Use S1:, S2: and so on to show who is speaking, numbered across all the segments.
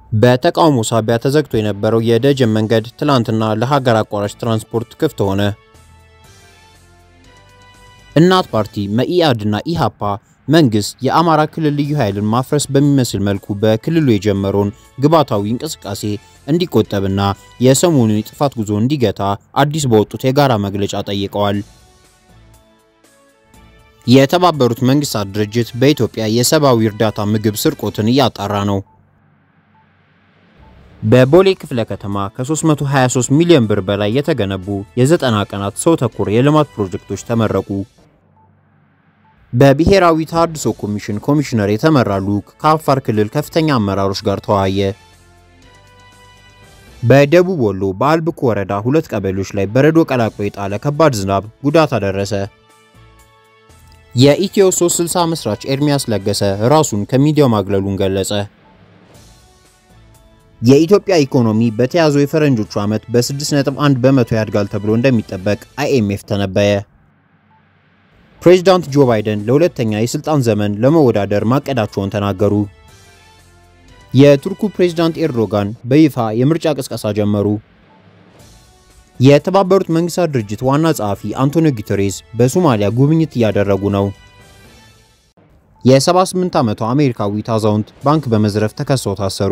S1: በተቃውሞ ሳቢያ ተዘግቶ የነበረው የደጀን መንገድ ትላንትና ለሀገር አቋራጭ ትራንስፖርት ክፍት ሆነ። እናት ፓርቲ፣ መኢአድና ኢሃፓ መንግስት የአማራ ክልል ልዩ ኃይልን ማፍረስ በሚመስል መልኩ በክልሉ የጀመረውን ግባታዊ እንቅስቃሴ እንዲቆጠብና የሰሞኑን የጥፋት ጉዞ እንዲገታ አዲስ በወጡት የጋራ መግለጫ ጠይቀዋል። የተባበሩት መንግስታት ድርጅት በኢትዮጵያ የሰብአዊ እርዳታ ምግብ ስርቆትን እያጣራ ነው። በቦሌ ክፍለ ከተማ ከ323 ሚሊዮን ብር በላይ የተገነቡ የ90 ቀናት ሰው ተኮር የልማት ፕሮጀክቶች ተመረቁ። በብሔራዊ ተሃድሶ ኮሚሽን ኮሚሽነር የተመራ ልዑክ ከአፋር ክልል ከፍተኛ አመራሮች ጋር ተወያየ። በደቡብ ወሎ በአልብኮ ወረዳ ሁለት ቀበሌዎች ላይ በረዶ ቀላቅሎ የጣለ ከባድ ዝናብ ጉዳት አደረሰ። የኢትዮ 360 መስራች ኤርሚያስ ለገሰ ራሱን ከሚዲያው ማግለሉን ገለጸ። የኢትዮጵያ ኢኮኖሚ በተያዘው የፈረንጆቹ ዓመት በ6.1 በመቶ ያድጋል ተብሎ እንደሚጠበቅ አይኤምኤፍ ተነበየ። ፕሬዚዳንት ጆ ባይደን ለሁለተኛ የስልጣን ዘመን ለመወዳደር ማቀዳቸውን ተናገሩ። የቱርኩ ፕሬዚዳንት ኤርዶጋን በይፋ የምርጫ ቅስቀሳ ጀመሩ። የተባበሩት መንግስታት ድርጅት ዋና ጸሐፊ አንቶኒዮ ጉተሬዝ በሶማሊያ ጉብኝት እያደረጉ ነው። የ78 ዓመቷ አሜሪካዊት አዛውንት ባንክ በመዝረፍ ተከሰው ታሰሩ።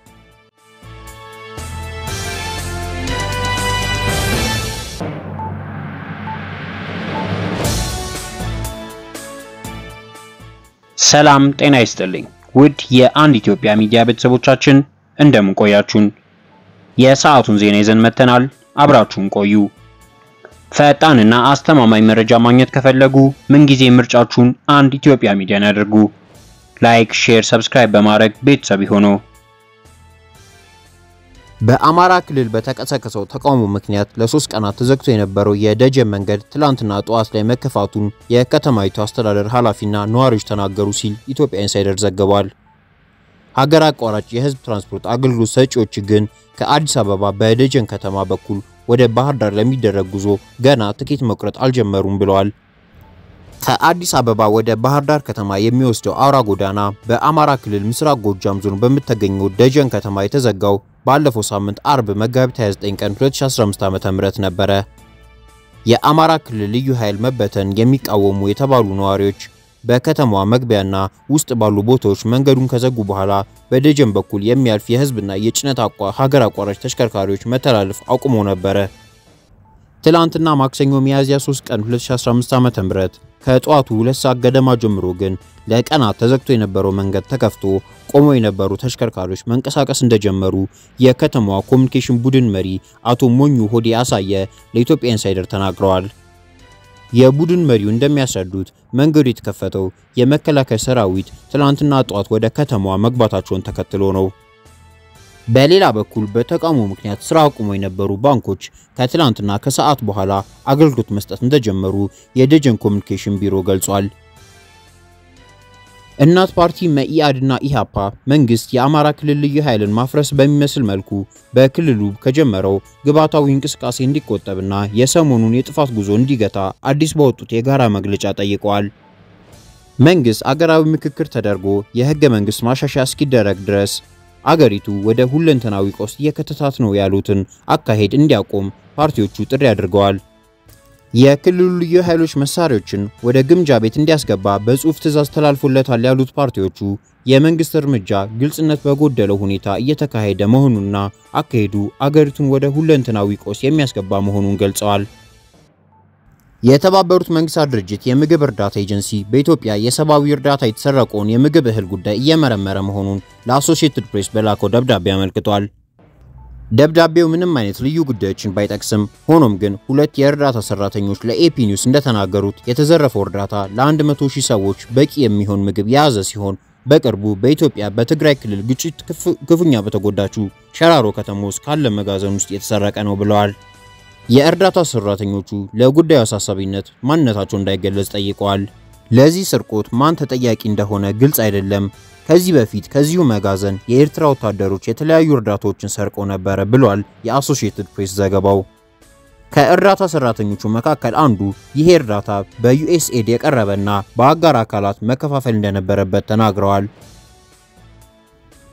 S2: ሰላም ጤና ይስጥልኝ። ውድ የአንድ ኢትዮጵያ ሚዲያ ቤተሰቦቻችን እንደምን ቆያችሁን? የሰዓቱን ዜና ይዘን መጥተናል። አብራችሁን ቆዩ። ፈጣንና አስተማማኝ መረጃ ማግኘት ከፈለጉ ምንጊዜ ምርጫችሁን አንድ ኢትዮጵያ ሚዲያን ያድርጉ። ላይክ፣ ሼር፣ ሰብስክራይብ በማድረግ ቤተሰብ ይሁኑ።
S1: በአማራ ክልል በተቀሰቀሰው ተቃውሞ ምክንያት ለሶስት ቀናት ተዘግቶ የነበረው የደጀን መንገድ ትላንትና ጠዋት ላይ መከፋቱን የከተማይቱ አስተዳደር ኃላፊና ነዋሪዎች ተናገሩ ሲል ኢትዮጵያ ኢንሳይደር ዘግቧል። ሀገር አቋራጭ የህዝብ ትራንስፖርት አገልግሎት ሰጪዎች ግን ከአዲስ አበባ በደጀን ከተማ በኩል ወደ ባህር ዳር ለሚደረግ ጉዞ ገና ትኬት መቁረጥ አልጀመሩም ብለዋል። ከአዲስ አበባ ወደ ባህር ዳር ከተማ የሚወስደው አውራ ጎዳና በአማራ ክልል ምስራቅ ጎጃም ዞን በምትገኘው ደጀን ከተማ የተዘጋው ባለፈው ሳምንት አርብ መጋቢት 29 ቀን 2015 ዓ.ም ነበረ። የአማራ ክልል ልዩ ኃይል መበተን የሚቃወሙ የተባሉ ነዋሪዎች በከተማዋ መግቢያና ውስጥ ባሉ ቦታዎች መንገዱን ከዘጉ በኋላ በደጀን በኩል የሚያልፍ የህዝብና የጭነት አቋ ሀገር አቋራጭ ተሽከርካሪዎች መተላለፍ አቁሞ ነበረ። ትላንትና ማክሰኞ ሚያዝያ 3 ቀን 2015 ዓ.ም ከጠዋቱ ሁለት ሰዓት ገደማ ጀምሮ ግን ለቀናት ተዘግቶ የነበረው መንገድ ተከፍቶ ቆመው የነበሩ ተሽከርካሪዎች መንቀሳቀስ እንደጀመሩ የከተማዋ ኮሚኒኬሽን ቡድን መሪ አቶ ሞኙ ሆዴ አሳየ ለኢትዮጵያ ኢንሳይደር ተናግረዋል። የቡድን መሪው እንደሚያስረዱት መንገዱ የተከፈተው የመከላከያ ሰራዊት ትላንትና ጠዋት ወደ ከተማዋ መግባታቸውን ተከትሎ ነው። በሌላ በኩል በተቃውሞ ምክንያት ስራ አቁመው የነበሩ ባንኮች ከትላንትና ከሰዓት በኋላ አገልግሎት መስጠት እንደጀመሩ የደጀን ኮሚኒኬሽን ቢሮ ገልጿል። እናት ፓርቲ፣ መኢአድና ኢሃፓ መንግስት የአማራ ክልል ልዩ ኃይልን ማፍረስ በሚመስል መልኩ በክልሉ ከጀመረው ግባታዊ እንቅስቃሴ እንዲቆጠብና የሰሞኑን የጥፋት ጉዞ እንዲገታ አዲስ በወጡት የጋራ መግለጫ ጠይቀዋል። መንግስት አገራዊ ምክክር ተደርጎ የህገ መንግስት ማሻሻያ እስኪደረግ ድረስ አገሪቱ ወደ ሁለንተናዊ ቀውስ እየከተታት ነው ያሉትን አካሄድ እንዲያቆም ፓርቲዎቹ ጥሪ አድርገዋል። የክልሉ ልዩ ኃይሎች መሳሪያዎችን ወደ ግምጃ ቤት እንዲያስገባ በጽሑፍ ትዕዛዝ ተላልፎለታል ያሉት ፓርቲዎቹ የመንግስት እርምጃ ግልጽነት በጎደለው ሁኔታ እየተካሄደ መሆኑንና አካሄዱ አገሪቱን ወደ ሁለንተናዊ ቀውስ የሚያስገባ መሆኑን ገልጸዋል። የተባበሩት መንግስታት ድርጅት የምግብ እርዳታ ኤጀንሲ በኢትዮጵያ የሰብአዊ እርዳታ የተሰረቀውን የምግብ እህል ጉዳይ እየመረመረ መሆኑን ለአሶሺየትድ ፕሬስ በላከው ደብዳቤ አመልክቷል። ደብዳቤው ምንም አይነት ልዩ ጉዳዮችን ባይጠቅስም ሆኖም ግን ሁለት የእርዳታ ሰራተኞች ለኤፒ ኒውስ እንደተናገሩት የተዘረፈው እርዳታ ለ100 ሺህ ሰዎች በቂ የሚሆን ምግብ የያዘ ሲሆን በቅርቡ በኢትዮጵያ በትግራይ ክልል ግጭት ክፉኛ በተጎዳችው ሸራሮ ከተማ ውስጥ ካለ መጋዘን ውስጥ የተሰረቀ ነው ብለዋል። የእርዳታ ሰራተኞቹ ለጉዳዩ አሳሳቢነት ማንነታቸው እንዳይገለጽ ጠይቀዋል። ለዚህ ስርቆት ማን ተጠያቂ እንደሆነ ግልጽ አይደለም። ከዚህ በፊት ከዚሁ መጋዘን የኤርትራ ወታደሮች የተለያዩ እርዳታዎችን ሰርቀው ነበረ ብሏል የአሶሺየትድ ፕሬስ ዘገባው። ከእርዳታ ሰራተኞቹ መካከል አንዱ ይሄ እርዳታ በዩኤስኤድ የቀረበና በአጋር አካላት መከፋፈል እንደነበረበት ተናግረዋል።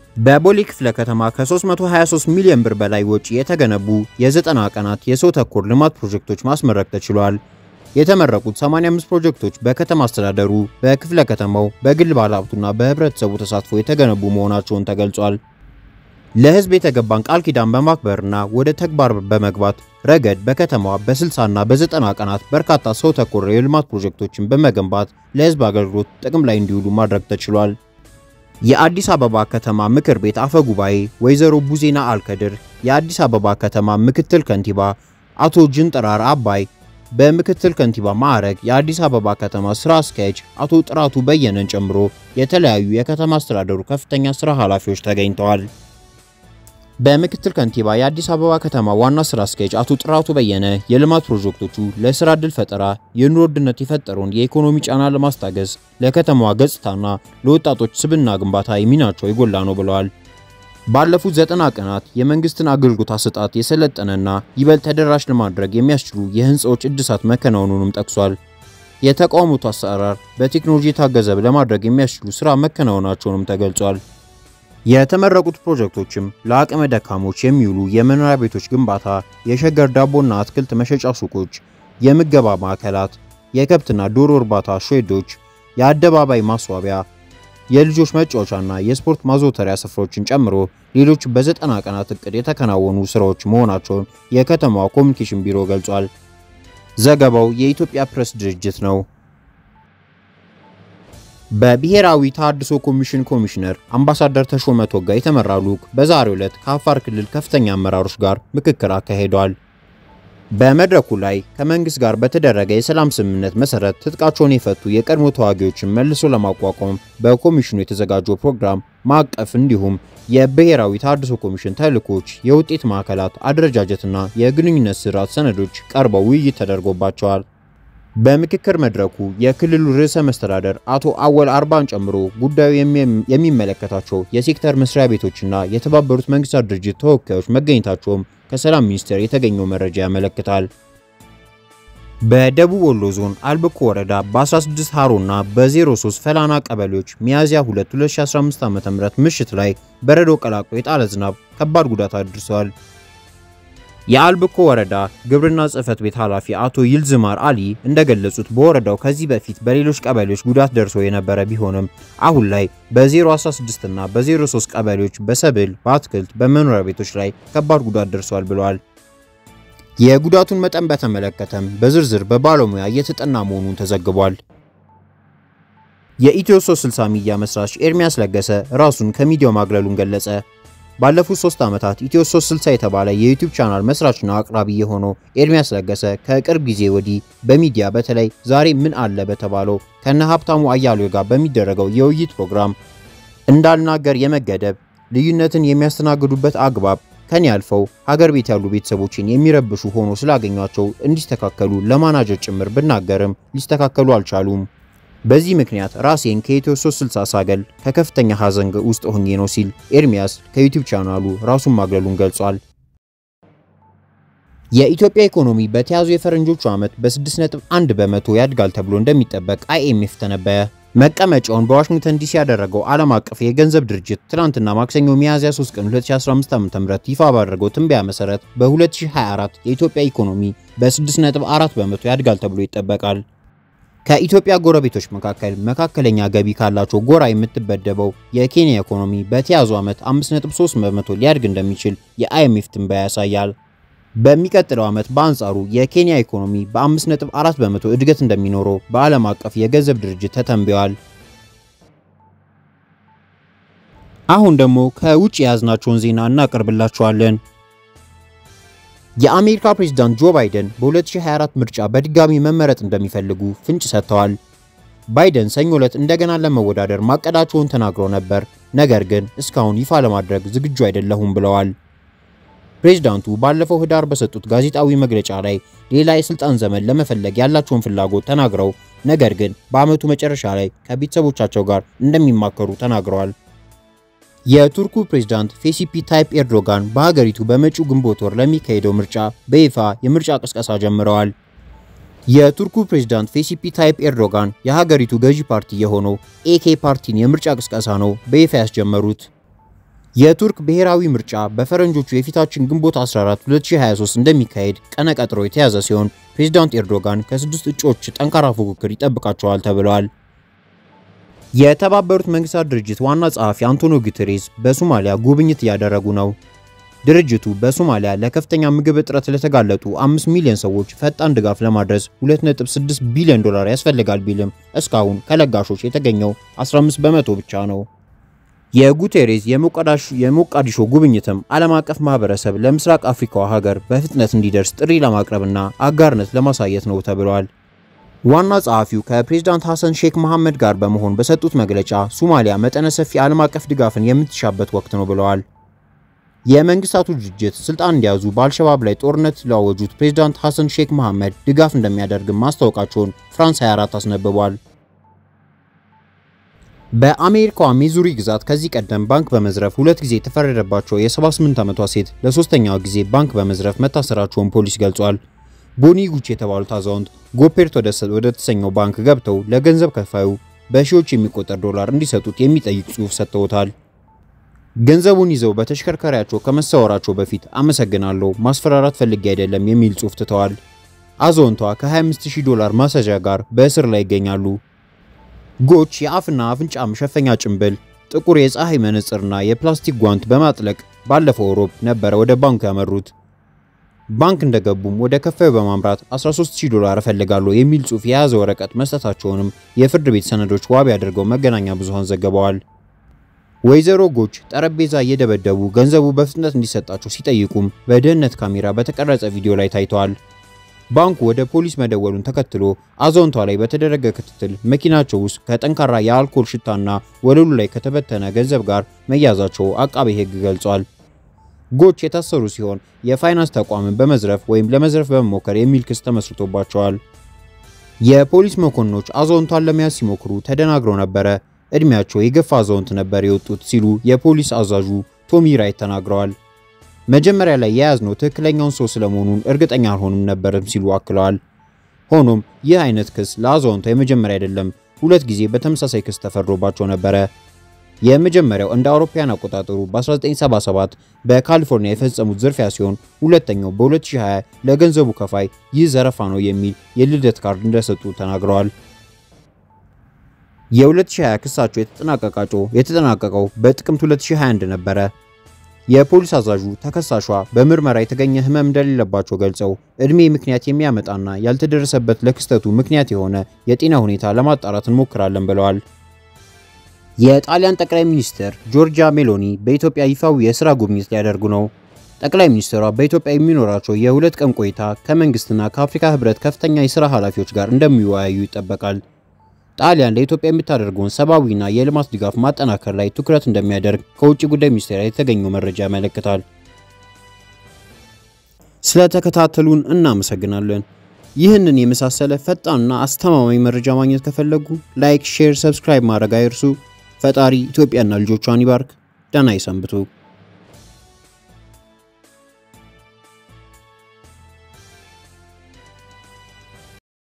S1: በቦሌ ክፍለ ከተማ ከ323 ሚሊዮን ብር በላይ ወጪ የተገነቡ የ90 ቀናት የሰው ተኮር ልማት ፕሮጀክቶች ማስመረቅ ተችሏል። የተመረቁት 85 ፕሮጀክቶች በከተማ አስተዳደሩ፣ በክፍለ ከተማው፣ በግል ባለሀብቱና በህብረተሰቡ ተሳትፎ የተገነቡ መሆናቸውን ተገልጿል። ለህዝብ የተገባን ቃል ኪዳን በማክበርና ወደ ተግባር በመግባት ረገድ በከተማዋ በ60 እና በ90 ቀናት በርካታ ሰው ተኮር የልማት ፕሮጀክቶችን በመገንባት ለህዝብ አገልግሎት ጥቅም ላይ እንዲውሉ ማድረግ ተችሏል። የአዲስ አበባ ከተማ ምክር ቤት አፈ ጉባኤ ወይዘሮ ቡዜና አልከድር፣ የአዲስ አበባ ከተማ ምክትል ከንቲባ አቶ ጅንጥራር አባይ፣ በምክትል ከንቲባ ማዕረግ የአዲስ አበባ ከተማ ስራ አስኪያጅ አቶ ጥራቱ በየነን ጨምሮ የተለያዩ የከተማ አስተዳደሩ ከፍተኛ ስራ ኃላፊዎች ተገኝተዋል። በምክትል ከንቲባ የአዲስ አበባ ከተማ ዋና ስራ አስኪያጅ አቶ ጥራቱ በየነ የልማት ፕሮጀክቶቹ ለስራ ዕድል ፈጠራ፣ የኑሮ ውድነት የፈጠረውን የኢኮኖሚ ጫና ለማስታገዝ፣ ለከተማዋ ገጽታና ለወጣቶች ስብዕና ግንባታ ሚናቸው የጎላ ነው ብለዋል። ባለፉት ዘጠና ቀናት የመንግስትን አገልግሎት አሰጣጥ የሰለጠነና ይበልጥ ተደራሽ ለማድረግ የሚያስችሉ የህንፃዎች እድሳት መከናወኑንም ጠቅሷል። የተቋሙት አሰራር በቴክኖሎጂ የታገዘ ለማድረግ የሚያስችሉ ስራ መከናወናቸውንም ተገልጿል። የተመረቁት ፕሮጀክቶችም ለአቅመ ደካሞች የሚውሉ የመኖሪያ ቤቶች ግንባታ፣ የሸገር ዳቦና አትክልት መሸጫ ሱቆች፣ የምገባ ማዕከላት፣ የከብትና ዶሮ እርባታ ሼዶች፣ የአደባባይ ማስዋቢያ፣ የልጆች መጫወቻና የስፖርት ማዘውተሪያ ስፍራዎችን ጨምሮ ሌሎች በዘጠና ቀናት እቅድ የተከናወኑ ስራዎች መሆናቸውን የከተማዋ ኮሚኒኬሽን ቢሮ ገልጿል። ዘገባው የኢትዮጵያ ፕሬስ ድርጅት ነው። በብሔራዊ ተሃድሶ ኮሚሽን ኮሚሽነር አምባሳደር ተሾመ ቶጋ የተመራ ልዑክ በዛሬው ዕለት ከአፋር ክልል ከፍተኛ አመራሮች ጋር ምክክር አካሂደዋል። በመድረኩ ላይ ከመንግስት ጋር በተደረገ የሰላም ስምምነት መሰረት ትጥቃቸውን የፈቱ የቀድሞ ተዋጊዎችን መልሶ ለማቋቋም በኮሚሽኑ የተዘጋጀው ፕሮግራም ማዕቀፍ እንዲሁም የብሔራዊ ተሃድሶ ኮሚሽን ተልእኮች፣ የውጤት ማዕከላት አደረጃጀትና የግንኙነት ስርዓት ሰነዶች ቀርበው ውይይት ተደርጎባቸዋል። በምክክር መድረኩ የክልሉ ርዕሰ መስተዳደር አቶ አወል አርባን ጨምሮ ጉዳዩ የሚመለከታቸው የሴክተር መስሪያ ቤቶችና የተባበሩት መንግስታት ድርጅት ተወካዮች መገኘታቸውም ከሰላም ሚኒስቴር የተገኘው መረጃ ያመለክታል። በደቡብ ወሎ ዞን አልብኮ ወረዳ በ16 ሃሮና በ03 ፈላና ቀበሌዎች ሚያዝያ 2 2015 ዓ.ም ምሽት ላይ በረዶ ቀላቅሎ የጣለ ዝናብ ከባድ ጉዳት አድርሰዋል። የአልብኮ ወረዳ ግብርና ጽሕፈት ቤት ኃላፊ አቶ ይልዝማር አሊ እንደገለጹት በወረዳው ከዚህ በፊት በሌሎች ቀበሌዎች ጉዳት ደርሶ የነበረ ቢሆንም አሁን ላይ በ016 እና በ03 ቀበሌዎች በሰብል፣ በአትክልት፣ በመኖሪያ ቤቶች ላይ ከባድ ጉዳት ደርሷል ብለዋል። የጉዳቱን መጠን በተመለከተም በዝርዝር በባለሙያ እየተጠና መሆኑን ተዘግቧል። የኢትዮ 360 ሚዲያ መስራች ኤርሚያስ ለገሰ ራሱን ከሚዲያው ማግለሉን ገለጸ። ባለፉት ሶስት ዓመታት ኢትዮ 360 የተባለ የዩቲዩብ ቻናል መስራችና አቅራቢ የሆነው ኤርሚያስ ለገሰ ከቅርብ ጊዜ ወዲህ በሚዲያ በተለይ ዛሬ ምን አለ በተባለው ከነ ሀብታሙ አያሌው ጋር በሚደረገው የውይይት ፕሮግራም እንዳልናገር የመገደብ ልዩነትን የሚያስተናግዱበት አግባብ ከኔ አልፈው ሀገር ቤት ያሉ ቤተሰቦችን የሚረብሹ ሆኖ ስላገኟቸው እንዲስተካከሉ ለማናጀር ጭምር ብናገርም ሊስተካከሉ አልቻሉም። በዚህ ምክንያት ራሴን ከኢትዮ 360 ሳገል ከከፍተኛ ሐዘን ውስጥ ሆኜ ነው ሲል ኤርሚያስ ከዩቲዩብ ቻናሉ ራሱን ማግለሉን ገልጿል። የኢትዮጵያ ኢኮኖሚ በተያዙ የፈረንጆቹ ዓመት በ6.1 በመቶ ያድጋል ተብሎ እንደሚጠበቅ አይኤምኤፍ ተነበየ። መቀመጫውን በዋሽንግተን ዲሲ ያደረገው ዓለም አቀፍ የገንዘብ ድርጅት ትናንትና ማክሰኞ ሚያዝያ 3 ቀን 2015 ዓ.ም ይፋ ባደረገው ትንበያ መሰረት በ2024 የኢትዮጵያ ኢኮኖሚ በ6.4 በመቶ ያድጋል ተብሎ ይጠበቃል። ከኢትዮጵያ ጎረቤቶች መካከል መካከለኛ ገቢ ካላቸው ጎራ የምትበደበው የኬንያ ኢኮኖሚ በተያዙ ዓመት 5.3 በመቶ ሊያድግ እንደሚችል የአይኤምኤፍ ትንበያ ያሳያል። በሚቀጥለው ዓመት በአንጻሩ የኬንያ ኢኮኖሚ በ5.4 በመቶ እድገት እንደሚኖረው በዓለም አቀፍ የገንዘብ ድርጅት ተተንብዮአል። አሁን ደግሞ ከውጭ የያዝናቸውን ዜና እናቀርብላችኋለን። የአሜሪካ ፕሬዝዳንት ጆ ባይደን በ2024 ምርጫ በድጋሚ መመረጥ እንደሚፈልጉ ፍንጭ ሰጥተዋል። ባይደን ሰኞ ዕለት እንደገና ለመወዳደር ማቀዳቸውን ተናግረው ነበር፣ ነገር ግን እስካሁን ይፋ ለማድረግ ዝግጁ አይደለሁም ብለዋል። ፕሬዝዳንቱ ባለፈው ህዳር በሰጡት ጋዜጣዊ መግለጫ ላይ ሌላ የስልጣን ዘመን ለመፈለግ ያላቸውን ፍላጎት ተናግረው ነገር ግን በዓመቱ መጨረሻ ላይ ከቤተሰቦቻቸው ጋር እንደሚማከሩ ተናግረዋል። የቱርኩ ፕሬዝዳንት ፌሲፒ ታይፕ ኤርዶጋን በሀገሪቱ በመጪው ግንቦት ወር ለሚካሄደው ምርጫ በይፋ የምርጫ ቅስቀሳ ጀምረዋል። የቱርኩ ፕሬዝዳንት ፌሲፒ ታይፕ ኤርዶጋን የሀገሪቱ ገዢ ፓርቲ የሆነው ኤኬ ፓርቲን የምርጫ ቅስቀሳ ነው በይፋ ያስጀመሩት። የቱርክ ብሔራዊ ምርጫ በፈረንጆቹ የፊታችን ግንቦት 14 2023 እንደሚካሄድ ቀነ ቀጥሮ የተያዘ ሲሆን ፕሬዝዳንት ኤርዶጋን ከስድስት እጩዎች ጠንካራ ፉክክር ይጠብቃቸዋል ተብለዋል። የተባበሩት መንግስታት ድርጅት ዋና ጸሐፊ አንቶኒዮ ጉተሬዝ በሶማሊያ ጉብኝት እያደረጉ ነው። ድርጅቱ በሶማሊያ ለከፍተኛ ምግብ እጥረት ለተጋለጡ 5 ሚሊዮን ሰዎች ፈጣን ድጋፍ ለማድረስ 2.6 ቢሊዮን ዶላር ያስፈልጋል ቢልም እስካሁን ከለጋሾች የተገኘው 15 በመቶ ብቻ ነው። የጉቴሬዝ የሞቃዲሾ ጉብኝትም ዓለም አቀፍ ማህበረሰብ ለምስራቅ አፍሪካዋ ሀገር በፍጥነት እንዲደርስ ጥሪ ለማቅረብና አጋርነት ለማሳየት ነው ተብሏል። ዋና ጸሐፊው ከፕሬዝዳንት ሐሰን ሼክ መሐመድ ጋር በመሆን በሰጡት መግለጫ ሶማሊያ መጠነ ሰፊ ዓለም አቀፍ ድጋፍን የምትሻበት ወቅት ነው ብለዋል። የመንግስታቱ ድርጅት ስልጣን እንዲያዙ በአልሸባብ ላይ ጦርነት ላወጁት ፕሬዝዳንት ሐሰን ሼክ መሐመድ ድጋፍ እንደሚያደርግም ማስታወቃቸውን ፍራንስ 24 አስነብቧል። በአሜሪካዋ ሚዙሪ ግዛት ከዚህ ቀደም ባንክ በመዝረፍ ሁለት ጊዜ የተፈረደባቸው የ78 ዓመቷ ሴት ለሶስተኛው ጊዜ ባንክ በመዝረፍ መታሰራቸውን ፖሊስ ገልጿል። ቦኒ ጉች የተባሉት አዛውንት ጎፔርት ወደ ተሰኘው ባንክ ገብተው ለገንዘብ ከፋዩ በሺዎች የሚቆጠር ዶላር እንዲሰጡት የሚጠይቅ ጽሑፍ ሰጥተውታል። ገንዘቡን ይዘው በተሽከርካሪያቸው ከመሰወራቸው በፊት አመሰግናለሁ፣ ማስፈራራት ፈልጌ አይደለም የሚል ጽሑፍ ትተዋል። አዛውንቷ ከ25000 ዶላር ማሰዣ ጋር በእስር ላይ ይገኛሉ። ጎች የአፍና አፍንጫ መሸፈኛ ጭንብል፣ ጥቁር የፀሐይ መነጽርና የፕላስቲክ ጓንት በማጥለቅ ባለፈው ሮብ ነበረ ወደ ባንኩ ያመሩት። ባንክ እንደገቡም ወደ ከፋዩ በማምራት 13000 ዶላር እፈልጋለሁ የሚል ጽሑፍ የያዘ ወረቀት መስጠታቸውንም የፍርድ ቤት ሰነዶች ዋቢ አድርገው መገናኛ ብዙሃን ዘግበዋል። ወይዘሮ ጎች ጠረጴዛ እየደበደቡ ገንዘቡ በፍጥነት እንዲሰጣቸው ሲጠይቁም በደህንነት ካሜራ በተቀረጸ ቪዲዮ ላይ ታይተዋል። ባንኩ ወደ ፖሊስ መደወሉን ተከትሎ አዛውንቷ ላይ በተደረገ ክትትል መኪናቸው ውስጥ ከጠንካራ የአልኮል ሽታና ወለሉ ላይ ከተበተነ ገንዘብ ጋር መያዛቸው አቃቤ ሕግ ገልጿል። ጎች የታሰሩ ሲሆን የፋይናንስ ተቋምን በመዝረፍ ወይም ለመዝረፍ በመሞከር የሚል ክስ ተመስርቶባቸዋል። የፖሊስ መኮንኖች አዛውንቷን ለመያዝ ሲሞክሩ ተደናግረው ነበረ። እድሜያቸው የገፋ አዛውንት ነበር የወጡት ሲሉ የፖሊስ አዛዡ ቶሚ ራይት ተናግረዋል። መጀመሪያ ላይ የያዝነው ትክክለኛውን ሰው ስለመሆኑን እርግጠኛ አልሆኑም ነበርም ሲሉ አክለዋል። ሆኖም ይህ አይነት ክስ ለአዛውንቷ የመጀመሪያ አይደለም። ሁለት ጊዜ በተመሳሳይ ክስ ተፈርዶባቸው ነበረ። የመጀመሪያው እንደ አውሮፓውያን አቆጣጠሩ በ1977 በካሊፎርኒያ የፈጸሙት ዝርፊያ ሲሆን ሁለተኛው በ2020 ለገንዘቡ ከፋይ ይህ ዘረፋ ነው የሚል የልደት ካርድ እንደሰጡ ተናግረዋል። የ2020 ክሳቸው የተጠናቀቃቸው የተጠናቀቀው በጥቅምት 2021 ነበረ። የፖሊስ አዛዡ ተከሳሿ በምርመራ የተገኘ ሕመም እንደሌለባቸው ገልጸው እድሜ ምክንያት የሚያመጣና ያልተደረሰበት ለክስተቱ ምክንያት የሆነ የጤና ሁኔታ ለማጣራት እንሞክራለን ብለዋል። የጣሊያን ጠቅላይ ሚኒስትር ጆርጂያ ሜሎኒ በኢትዮጵያ ይፋዊ የሥራ ጉብኝት ሊያደርጉ ነው። ጠቅላይ ሚኒስትሯ በኢትዮጵያ የሚኖራቸው የሁለት ቀን ቆይታ ከመንግስትና ከአፍሪካ ሕብረት ከፍተኛ የሥራ ኃላፊዎች ጋር እንደሚወያዩ ይጠበቃል። ጣሊያን ለኢትዮጵያ የምታደርገውን ሰብአዊና የልማት ድጋፍ ማጠናከር ላይ ትኩረት እንደሚያደርግ ከውጭ ጉዳይ ሚኒስቴር የተገኘው መረጃ ያመለክታል። ስለተከታተሉን እናመሰግናለን። ይህንን የመሳሰለ ፈጣንና አስተማማኝ መረጃ ማግኘት ከፈለጉ ላይክ፣ ሼር፣ ሰብስክራይብ ማድረግ አይርሱ። ፈጣሪ ኢትዮጵያና ልጆቿን ይባርክ። ደህና ይሰንብቱ።